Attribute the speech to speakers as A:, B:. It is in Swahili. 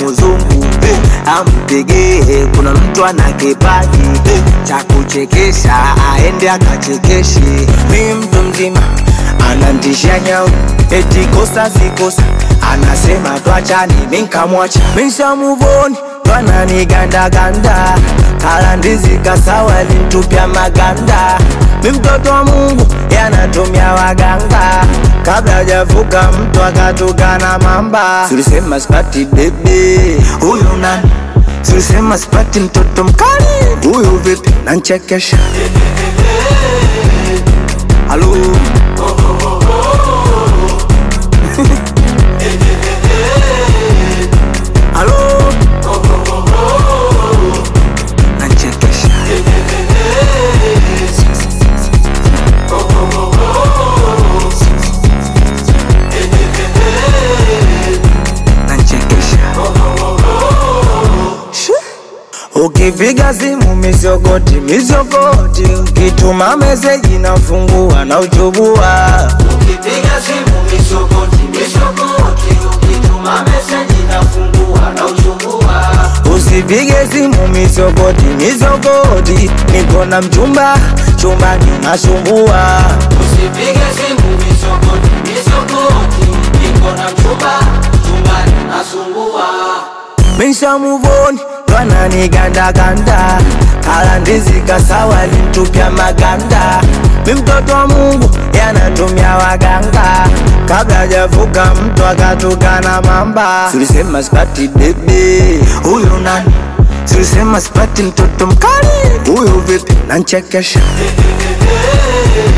A: uzungu ampigie, kuna mtu ana kipaji cha kuchekesha, aende akachekeshe. Mi mtu mzima anantisha nyau, eti kosa si kosa, anasema twachani, mi nkamwacha, mi nshamuvoni twananigandaganda kala ndizi kasawa lintupya maganda mi mtoto wa Mungu yanatumia waganga kabla hajavuka mtu akatukana mamba. Tulisema sipati bebe, huyu nani? Tulisema sipati mtoto mkali, huyu vipi? Nanchekesha halo halo nanchekesha nanchekesha Ukipiga simu mizogoti mizogoti, ukituma meseji nafungua na uchubua.
B: Ukipiga simu misogoti misogoti, ukituma meseji nafungua na uchungua.
A: Usipige simu mizogoti mizogoti, niko na mchumba chumbani nasumbua.
B: Usipige simu misogoti misogoti, niko na mchumba chumbani nasumbua.
A: Misha muvoni twananigandaganda kala ndizi kasawa lintupya maganda. Mi mtoto wa Mungu yanatumia waganga kabla hajavuka mtu akatukana mamba. Tulisema sipati bebe, huyu nani? Tulisema sipati mtoto mkali, huyu vipi? Nanchekesha